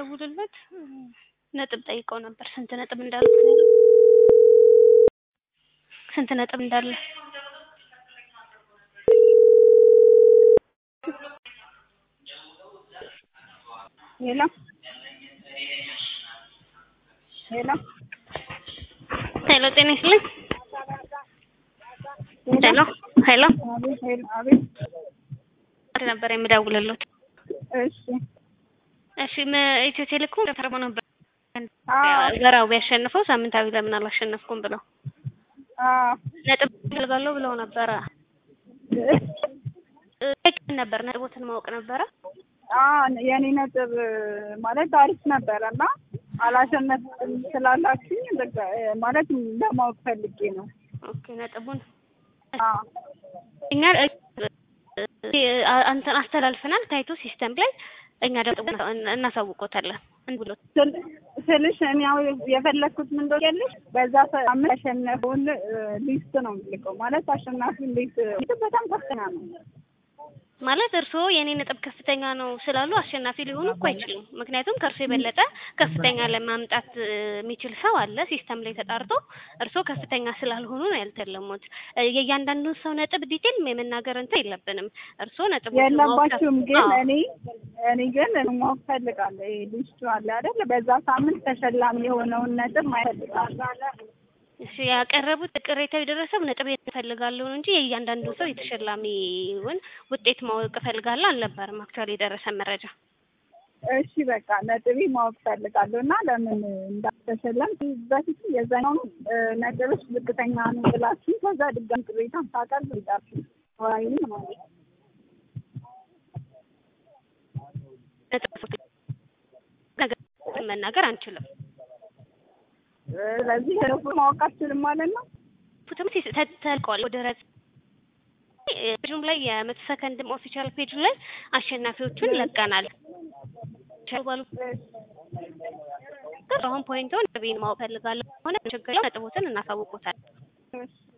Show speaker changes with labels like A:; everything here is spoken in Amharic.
A: ስደውልለት ነጥብ ጠይቀው ነበር። ስንት ነጥብ እንዳሉት ነው ያለው። ስንት ነጥብ እንዳለ
B: ሄሎ ሄሎ
A: ሄሎ፣ ጤና ይስጥልኝ። ሄሎ ሄሎ፣
B: አቤት ሄሎ አቤት
A: ነበር የምደውልለት።
B: እሺ
A: እሺ፣ መ- ኢትዮ ቴሌኮም ተፈርሞ ነበር
B: አዎ
A: ወራዊ ያሸንፈው ሳምንታዊ ለምን አላሸነፍኩም ብለው
B: አዎ
A: ነጥብ እፈልጋለሁ ብለው ነበረ። እ- ነበር ነጥቦትን ማወቅ ነበረ።
B: አዎ የኔ ነጥብ ማለት አሪፍ ነበረ እና አላሸነፍኩም ስላላችሁኝ በቃ ማለት ለማወቅ ፈልጌ ነው።
A: ኦኬ ነጥቡን
B: አዎ
A: እኛ አንተን አስተላልፈናል ታይቶ ሲስተም ላይ እኛ ደግሞ እናሳውቆታለን። ምን ብሎ
B: ስል- ስልሽ እኔ ያው የፈለግኩት ምን እንደሆነ ያለሽ በዛ ሳምንት ያሸነፈውን ሊስት ነው የምልከው። ማለት አሸናፊ ሊስት በጣም ከፍተኛ ነው።
A: ማለት እርስዎ የኔ ነጥብ ከፍተኛ ነው ስላሉ አሸናፊ ሊሆኑ እኮ አይችሉም። ምክንያቱም ከእርሶ የበለጠ ከፍተኛ ለማምጣት እ, የሚችል ሰው አለ ሲስተም ላይ ተጣርቶ፣ እርስዎ ከፍተኛ ስላልሆኑ ነው ያልተለሙት። እ, የእያንዳንዱን ሰው ነጥብ ዲቴል የመናገር እንትን የለብንም። እርስዎ ነጥብ
B: የለባችሁም ግን እኔ እኔ ግን ማወቅ ፈልጋለሁ። ይሄ ሊስቱ አለ አይደል? በዛ ሳምንት ተሸላሚ የሆነውን ነጥብ ማየት ፈልጋለሁ።
A: እሺ ያቀረቡት ቅሬታ የደረሰው ነጥብ እፈልጋለሁ ነው እንጂ የእያንዳንዱ ሰው የተሸላሚውን ውጤት ማወቅ እፈልጋለሁ አልነበረም። አክቹዋሊ የደረሰ መረጃ
B: እሺ በቃ ነጥቤ ማወቅ ፈልጋለሁ እና ለምን እንዳልተሸለም በፊት የዛኛውን ነጥብሽ ዝቅተኛ ነው ብላችሁ ከዛ ድጋሚ ቅሬታ ሳቀርብ ይጣችሁ ወራይ ማለት ነው።
A: ነጥብ ነገር መናገር አንችልም።
B: ስለዚህ ህርፉ ማወቅ አትችልም ማለት ነው።
A: ፉትም ተልቀዋል ወደ ረጽ ፔጁም ላይ የመቶ ሰከንድም ኦፊሻል ፔጁ ላይ አሸናፊዎቹን ለቀናል። ባሉ አሁን ፖይንቱን ነጥቤን ማወቅ ፈልጋለሁ ሆነ ችግር ነጥቦትን እናሳውቆታል።
B: እሺ